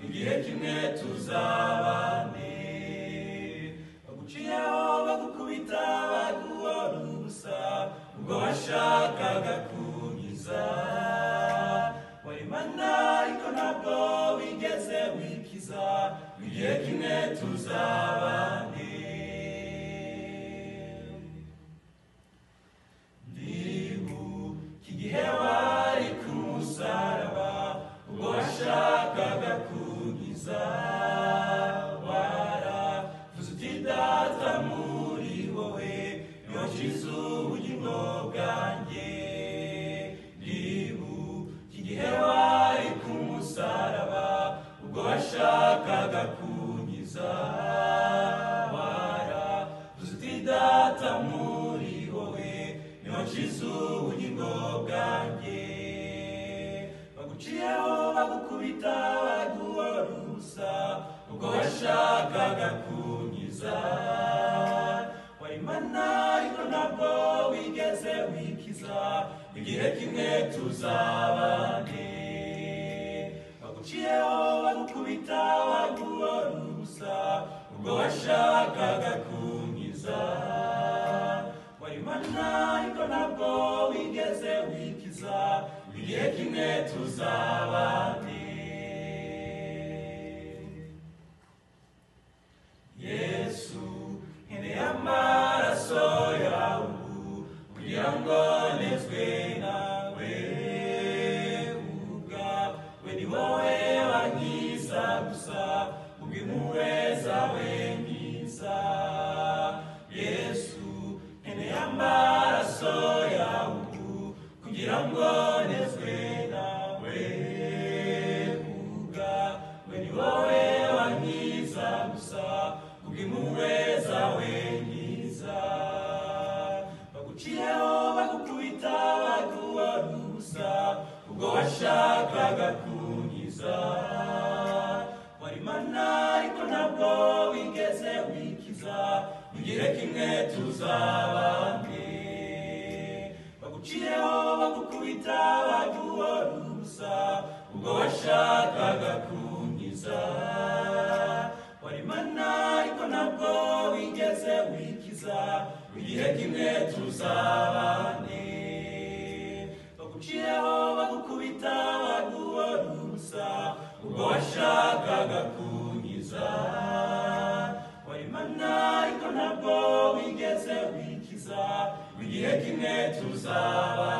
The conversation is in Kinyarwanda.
igihe kimwe tuzabane baguciyeho bagukubita baguhora ubusa ubwo washakaga kunkiza warimana ariko ntabwo wigeze wikiza igihe kimwe tuzabane ndibu kigihe wari ku musaraba ubwo washakaga kunkiza waravuze uti data muri wowe niho nshize ubugingo bwanjye ndibu kigihe wari ku musaraba ubwo washakaga kunkiza waravuze uti data muri wowe niho nshize ubugingo bwanjye baguciyeho bagukubita baguhora ubusa ubwo washakaga kunkiza warimana ariko ntabwo wigeze wikiza igihe kimwe tuzabane baguciyeho bagukubita baguhora ubusa ubwo washakaga kunkiza warimana ariko ntabwo wigeze wikiza igihe kimwe tuzabane yesu nkeneye amaraso yawe ubu kugira ngo nezwe nawe ubwawe ni wowe wankiza gusa ubw'impuhwe zawe nkiza yesu nkeneye amaraso yawe ubu kugira ngo nezwe nawe ubwawe ni wowe wankiza gusa kubw'impuhwe zawe nkiza baguciyeho bagukubita baguhora ubusa ubwo washakaga kunkiza warimana ariko ntabwo wigeze wikiza ugire kimwe tuzabane baguciyeho bagukubita baguhora ubusa ubwo washakaga kunkiza warimana ariko ntabwo wigeze wikiza igihe kimwe tuzabane baguciyeho bagukubita baguhora ubusa ubwo washakaga kunkiza warimana ariko ntabwo wigeze wikiza igihe kimwe tuzabane